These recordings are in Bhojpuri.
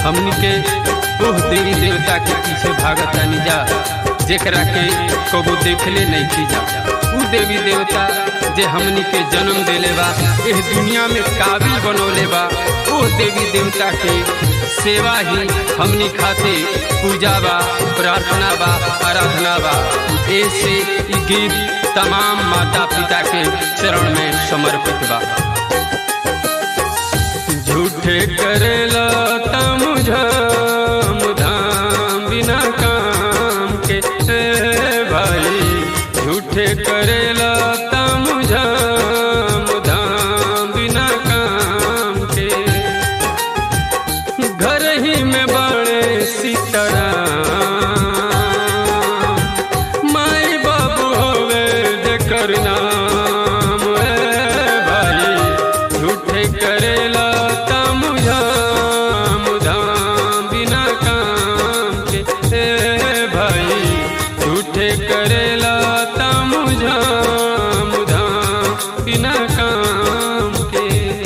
हमनी के ओह देवी देवता के पीछे भागतानी जा जेकरा के कबो देखले नहीं की जा उ देवी देवता जे हमनी के जन्म देले बा एह दुनिया में काबिल बनौले बा ओह देवी देवता के सेवा ही हमनी खाते पूजा बा प्रार्थना बा आराधना बा ऐसे ई गीत तमाम माता पिता के चरण में समर्पित बा झूठे करेला तम झाम धाम बिना काम के ए भाई झूठे करेला तम झाम धाम बिना काम के घर ही में बड़े सीताराम माई बाबू होवे जेकर नाम ए भाई झूठे करेला तम झाम धाम बिना काम के ए भाई झूठे करेला तम झाम धाम बिना काम के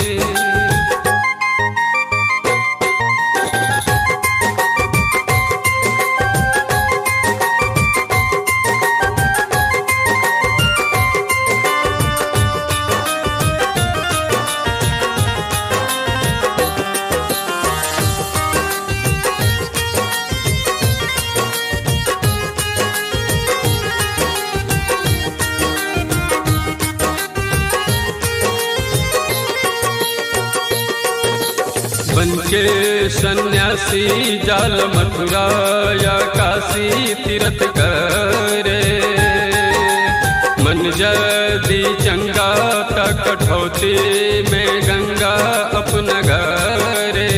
बन के सन्यासी जाल मथुरा या काशी तीर्थ करे मन जदी चंगा त कठौती में गंगा अपना घरे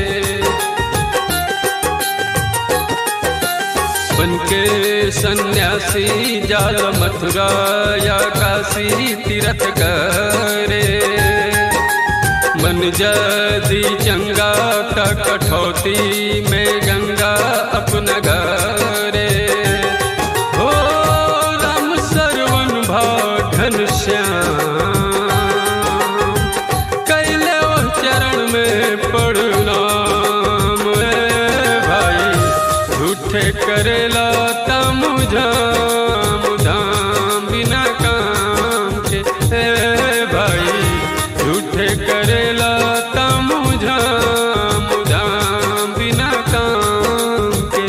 बन के सन्यासी जाल मथुरा या काशी तीर्थ करे मन जदी चंगा त कठौती में गंगा अपना घरे हो राम सरवन भागन श्याम कैले ओ चरण में प्रणाम ए भाई झूठे करेला तम झाम धाम बिना काम के ए भाई झूठे करेला तम झाम धाम बिना काम के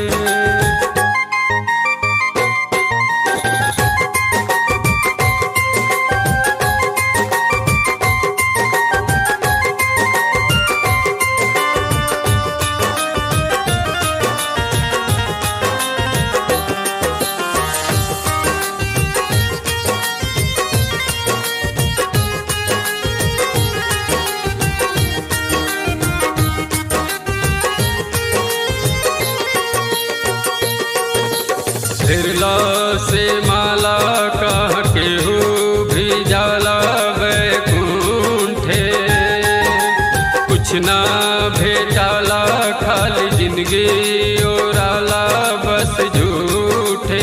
फिरला से माला कह के हो भी जाला बैकुंठे कुछ ना भेटाला खाली जिंदगी ओराला बस झूठे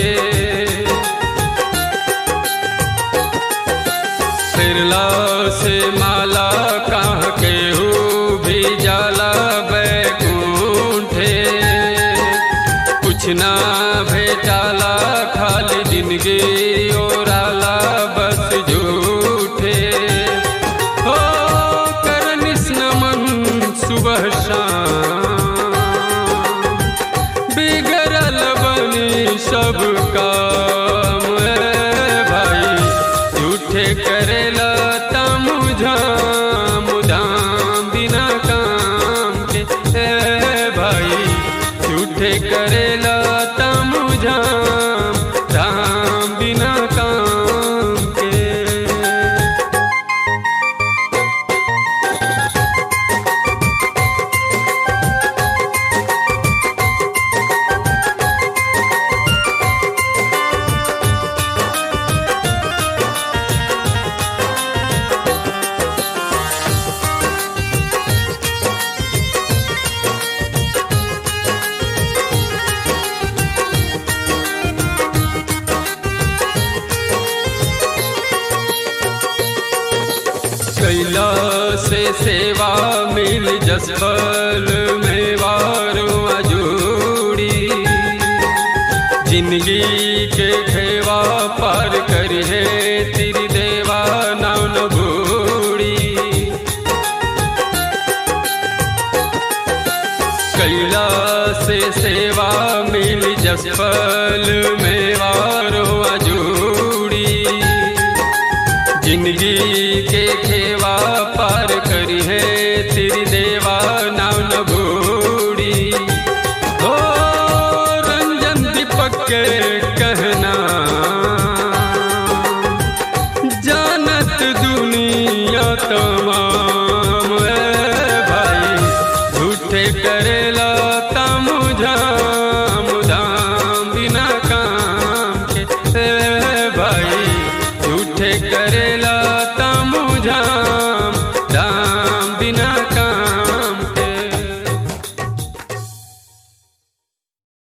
फिरला से माला कह के हो भी जाला बैकुंठे कुछ ना भेटाला खाली जिंदगी ओराला बस झूठे हो करनिस नमन सुबह शाम बिगड़ल बनी सब काम ए भाई झूठे करेला तम झाम धाम बिना काम के ए भाई झूठे करेला तम झाम धाम बिना काम के कैला से सेवा मिल जस फल में कैला से सेवा मिल जसफल मेवारो अजूड़ी जिंदगी के खेवा पार करी है तेरी देवा नाव न बूढ़ी हो रंजन दीपक के कहना जानत दुनिया तमाम है भाई झूठे करेला